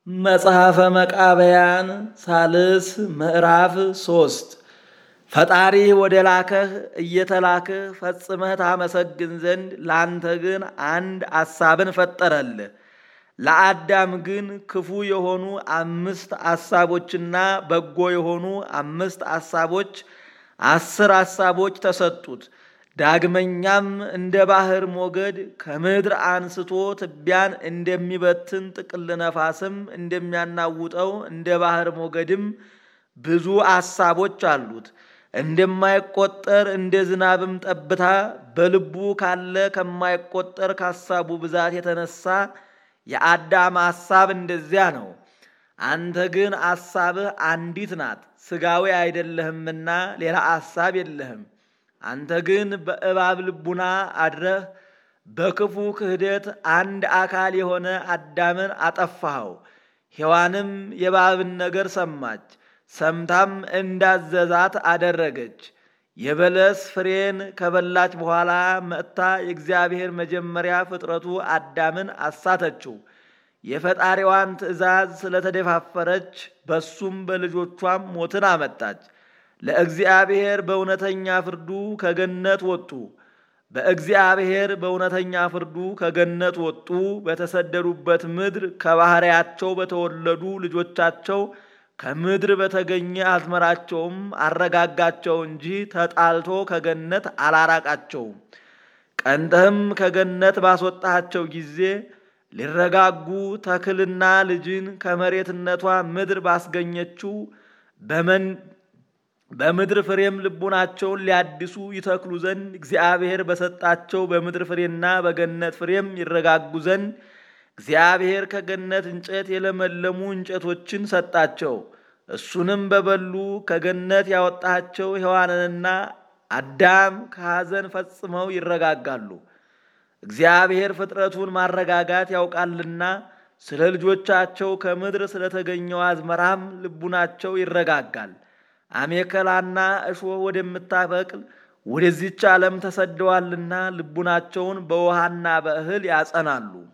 መጽሐፈ መቃብያን ሳልስ ምዕራፍ ሶስት ፈጣሪህ ወደ ላከህ እየተላክህ ፈጽመህ ታመሰግን ዘንድ ላንተ ግን አንድ አሳብን ፈጠረልህ። ለአዳም ግን ክፉ የሆኑ አምስት አሳቦችና በጎ የሆኑ አምስት አሳቦች አስር አሳቦች ተሰጡት። ዳግመኛም እንደ ባህር ሞገድ ከምድር አንስቶ ትቢያን እንደሚበትን ጥቅል ነፋስም እንደሚያናውጠው እንደ ባህር ሞገድም ብዙ አሳቦች አሉት። እንደማይቆጠር እንደ ዝናብም ጠብታ በልቡ ካለ ከማይቆጠር ከሐሳቡ ብዛት የተነሳ የአዳም ሐሳብ እንደዚያ ነው። አንተ ግን አሳብህ አንዲት ናት፣ ሥጋዊ አይደለህምና ሌላ አሳብ የለህም። አንተ ግን በእባብ ልቡና አድረህ በክፉ ክህደት አንድ አካል የሆነ አዳምን አጠፋኸው። ሔዋንም የእባብን ነገር ሰማች፣ ሰምታም እንዳዘዛት አደረገች። የበለስ ፍሬን ከበላች በኋላ መጥታ የእግዚአብሔር መጀመሪያ ፍጥረቱ አዳምን አሳተችው። የፈጣሪዋን ትእዛዝ ስለተደፋፈረች በሱም በልጆቿም ሞትን አመጣች። ለእግዚአብሔር በእውነተኛ ፍርዱ ከገነት ወጡ። በእግዚአብሔር በእውነተኛ ፍርዱ ከገነት ወጡ። በተሰደዱበት ምድር ከባሕርያቸው በተወለዱ ልጆቻቸው ከምድር በተገኘ አዝመራቸውም አረጋጋቸው እንጂ ተጣልቶ ከገነት አላራቃቸውም። ቀንተህም ከገነት ባስወጣቸው ጊዜ ሊረጋጉ ተክልና ልጅን ከመሬትነቷ ምድር ባስገኘችው በምድር ፍሬም ልቡናቸውን ሊያድሱ ይተክሉ ዘንድ እግዚአብሔር በሰጣቸው በምድር ፍሬና በገነት ፍሬም ይረጋጉ ዘንድ እግዚአብሔር ከገነት እንጨት የለመለሙ እንጨቶችን ሰጣቸው። እሱንም በበሉ ከገነት ያወጣቸው ሔዋንንና አዳም ከሐዘን ፈጽመው ይረጋጋሉ። እግዚአብሔር ፍጥረቱን ማረጋጋት ያውቃልና ስለ ልጆቻቸው ከምድር ስለተገኘው አዝመራም ልቡናቸው ይረጋጋል። አሜከላና እሾህ ወደምታበቅል ወደዚች ዓለም ተሰደዋልና ልቡናቸውን በውሃና በእህል ያጸናሉ።